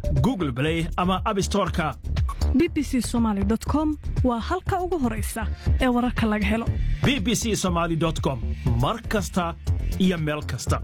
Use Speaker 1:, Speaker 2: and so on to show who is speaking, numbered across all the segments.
Speaker 1: google play ama abstoreka
Speaker 2: b b c somaali com waa halka ugu horaysa ee wararka laga helo
Speaker 1: b b c somaali com mar kasta iyo meel kasta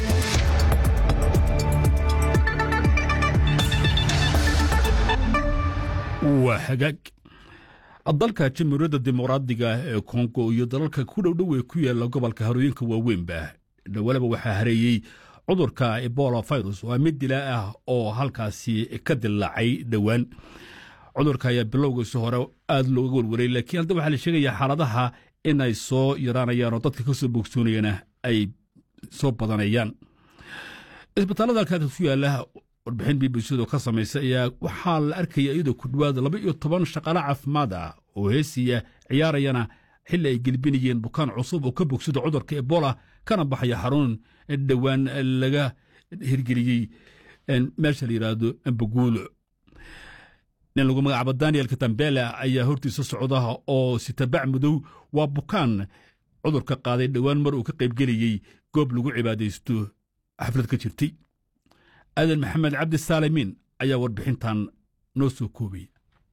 Speaker 3: waa hagaag dalka jamhuuriyadda dimuqraadiga ee kongo iyo dalalka ku dhowdhow ee ku yaala gobolka harooyinka waaweynba dhowalaba waxaa hareeyey cudurka ebola virus waa mid dilaa ah oo halkaasi ka dilaacay dhowaan cudurka ayaa bilowgiisi hore aad looga warwaray laakiin hadda waxaa la sheegayaa xaaladaha inay soo yaraanayaan oo dadka ka soo bogsoonayana ay soo badanayaan isbitaallada halkaas ku yaala warbixin b b c-du ka samaysa ayaa waxaa la arkaya iyadoo ku dhowaad laba iyo toban shaqaale caafimaad ah oo heesiya ciyaarayana xilli ay gelbinayeen bukaan cusub oo ka bogsada cudurka ebola kana baxaya xarun dhowaan laga hirgeliyey meesha la yidhaahdo ambaguulo nin lagu magacaabo daniel katambela ayaa hortiisa socda oo sitabac madow waa bukaan cudurka qaaday dhowaan mar uu ka qaybgelayey goob lagu cibaadaysto xaflad ka jirtay aadan maxamed cabdi saalimiin ayaa warbixintan noo soo koobaya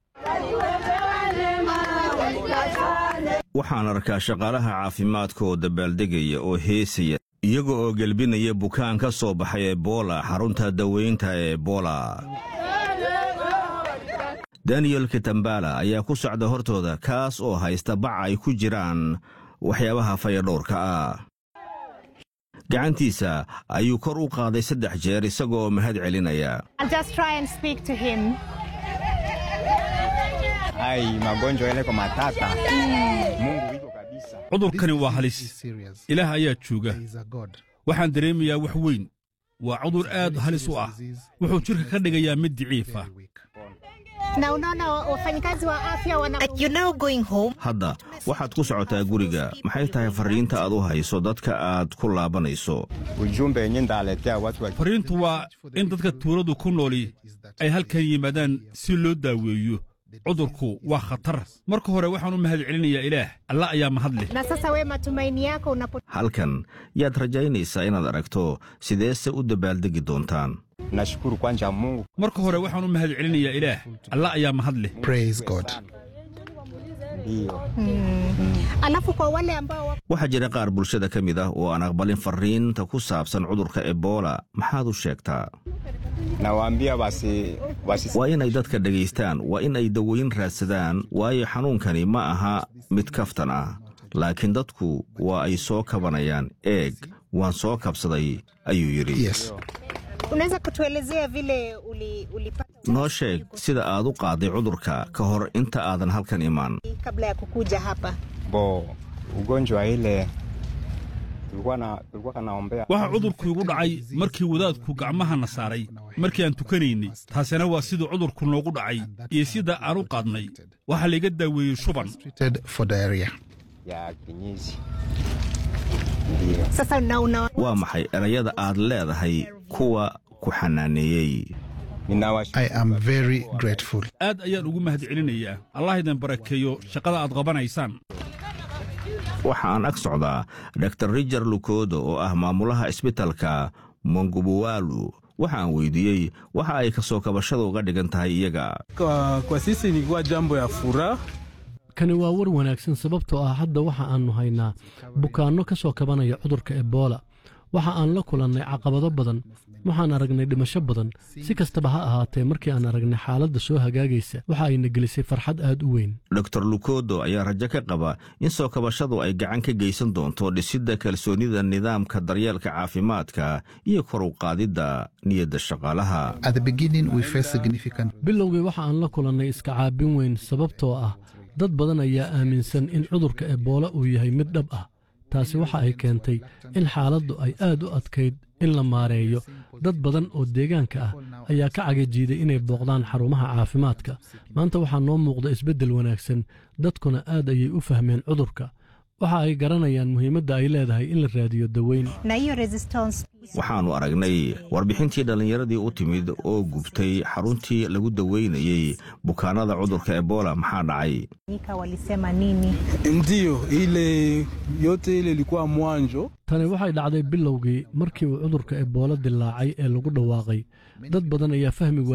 Speaker 4: waxaan arkaa shaqaalaha caafimaadka oo dabaaldegaya oo heesaya iyaga oo gelbinaya bukaan ka soo baxay ebola xarunta daweynta ee ebola daniyel kitambala ayaa ku socda hortooda kaas oo haysta bac ay ku jiraan waxyaabaha fayadhowrka ah gacantiisa ayuu kor u qaaday saddex jeer isagoo mahad celinaya
Speaker 3: cudurkani waa halis ilaah ayaa jooga waxaan dareemayaa wax weyn waa cudur aad halis u ah wuxuu jidhka ka dhigayaa mid diciifa
Speaker 4: hadda waxaad ku socotaa guriga maxay tahay farriinta aad u hayso dadka aad ku laabanayso
Speaker 3: farriintu waa in dadka tuuladu ku nooli ay halkan yimaadaan si loo daaweeyo cudurku waa khatar marka hore waxaan u mahad celinayaa ilaah alla ayaa mahad leh
Speaker 4: halkan yaad rajaynaysaa inaad aragto sideese u dabaaldegi doontaan
Speaker 3: marka hore waxaan u mahad celinayaa ilaah alla ayaa mahad leh
Speaker 4: waxaa jira qaar bulshada ka mid ah oo aan aqbalin farriinta ku saabsan cudurka ebola maxaad u sheegtaa waa inay dadka dhegaystaan waa in ay daweyn raadsadaan waayo xanuunkani ma aha mid kaftan ah laakiin dadku waa ay soo kabanayaan eeg waan soo kabsaday ayuu yidhi noo sheeg sida aad u qaaday cudurka ka hor inta aadan halkan imaan
Speaker 3: waxaa cudurku igu dhacay markii wadaadku gacmahana saaray markii aan tukanaynay taasina waa siduu cudurku noogu dhacay iyo sida aan u qaadnay waxaa layga daaweeyey shuban
Speaker 4: waa maxay erayada aad leedahay kuwa ku xanaaneeyey
Speaker 3: aad ayaan ugu mahad celinayaa allah idin barakeeyo shaqada aad qabanaysaan
Speaker 4: waxa aan ag socdaa dor rijar lukodo oo ah maamulaha isbitalka mongubuwalu waxa aan weydiiyey waxa ay ka soo kabashada uga dhigan tahay iyaga
Speaker 5: kani waa war wanaagsan sababtoo ah hadda waxa aannu haynaa bukaanno ka soo kabanaya cudurka ebola waxa aan la kulannay caqabado badan waxaan aragnay dhimasho badan si kastaba ha ahaatee markii aan aragnay xaaladda soo hagaagaysa waxa ayna gelisay farxad aad u weyn
Speaker 4: dor lukodo ayaa rajo ka qaba in soo kabashadu ay gacan ka geysan doonto dhisidda kalsoonida nidaamka daryeelka caafimaadka iyo kor u qaadidda niyadda shaqaalaha
Speaker 5: bilowgii waxa aan la kulannay iska caabin weyn sababtoo ah dad badan ayaa aaminsan in cudurka ebola uu yahay mid dhab ah taasi waxa ay keentay in xaaladdu ay aad u adkayd in la maareeyo dad badan oo deegaanka ah ayaa ka cagajiiday inay booqdaan xarumaha caafimaadka maanta waxaa noo muuqda isbeddel wanaagsan dadkuna aad ayay u fahmeen cudurka waxa ay garanayaan muhiimadda ay leedahay in la raadiyo daweyn
Speaker 4: waxaannu aragnay warbixintii dhallinyaradii u timid oo gubtay xaruntii lagu daweynayey bukaanada cudurka ebola maxaa dhacay
Speaker 5: tani waxay dhacday bilowgii markii uu cudurka ebola dilaacay ee lagu dhawaaqay dad badan ayaa fahmi